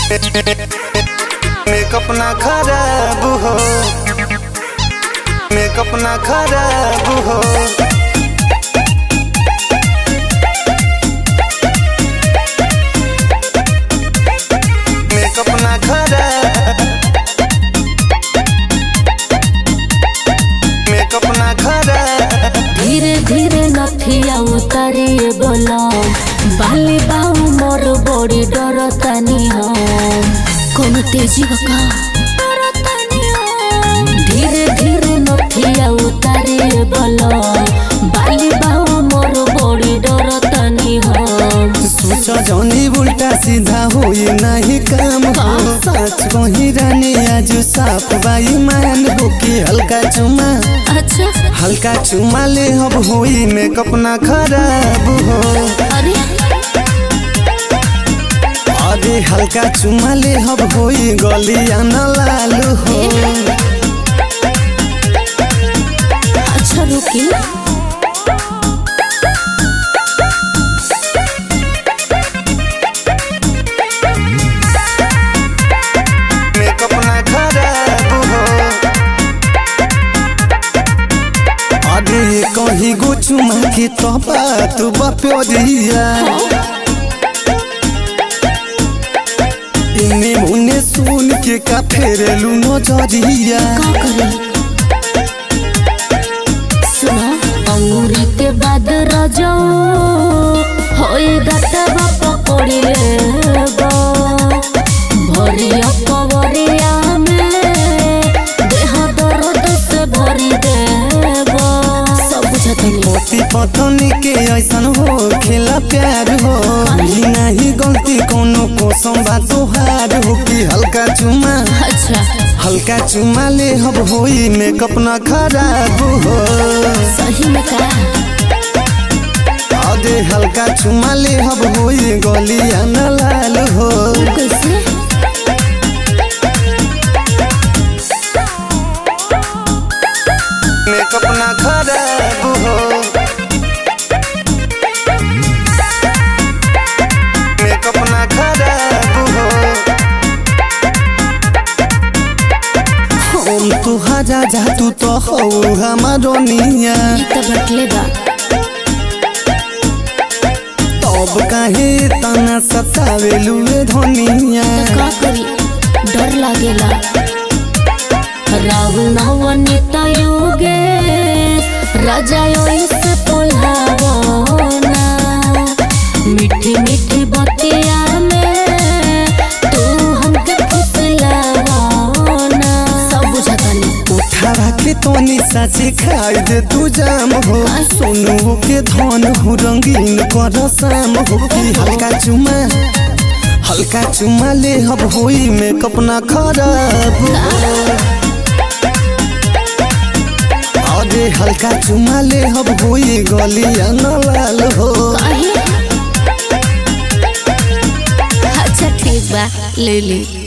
Makeup ना खराब हो मेकअप ना खराब हो मेकअप ना खराब मेकअप ना खराब धीरे धीरे नथिया उतारिए बोलम बाली बाऊ मोर बड़ी डर तानी हम कोनो तेजी बका धीरे धीरे नथिया उतारिए बोलम बाली बाऊ मोर बड़ी डर तानी हम सोचा जौनी उल्टा सीधा होई नहीं काम हो सच कही रानी आज साफ बाई मान हो कि हल्का चुमा अच्छा हल्का चुमा ले अब होई मेकअप ना खराब हो अरे अरे हल्का चुमा ले अब होई गलिया न लाल हो अच्छा रुकी मेकअप ना खराब हो अरे कहीं गो चुमा के तो बात बप्यो दिया इन्ने मुन्ने सुन के का फेरेलू नजरिया का करे सुना अंगूरी के बाद रजो होई गतवा पकड़िले भरिया कवरिया में देह दर्द से भरी देबो सब बुझतनी मोती पतनी के ऐसन हो खेला प्यार हो मिली नहीं गलती कोनो कोसम बा तोहार हो कि हल्का चुमा अच्छा हल्का चुमा ले अब होई मेकअप ना खराब हो सही में का अरे हल्का चुमा ले अब होई गलिया न लाल हो कैसे मेकअप ना खराब हो मेकअप ना खराब हो हम तुहरा जा तू तो हो हमारो निया ई त बटले बा तब काहे तना सतावेलू ए धनिया का करी डर लागेला राहुल नवनीत योगे राजा से पोल्हावना मीठी मीठी बतिया में तू हमके फुसलावना सब बुझतानी उठावा के तोनी साचे खाई दे तू जाम हो सोनू के धन हो रंगीन कर शाम हो कि हल्का चुमा हल्का चुमा ले अब होई मेकअप ना खराब हो। अरे हल्का चुमा ले अब होई गलिया न लाल हो काहे अच्छा ठीक बा ले ले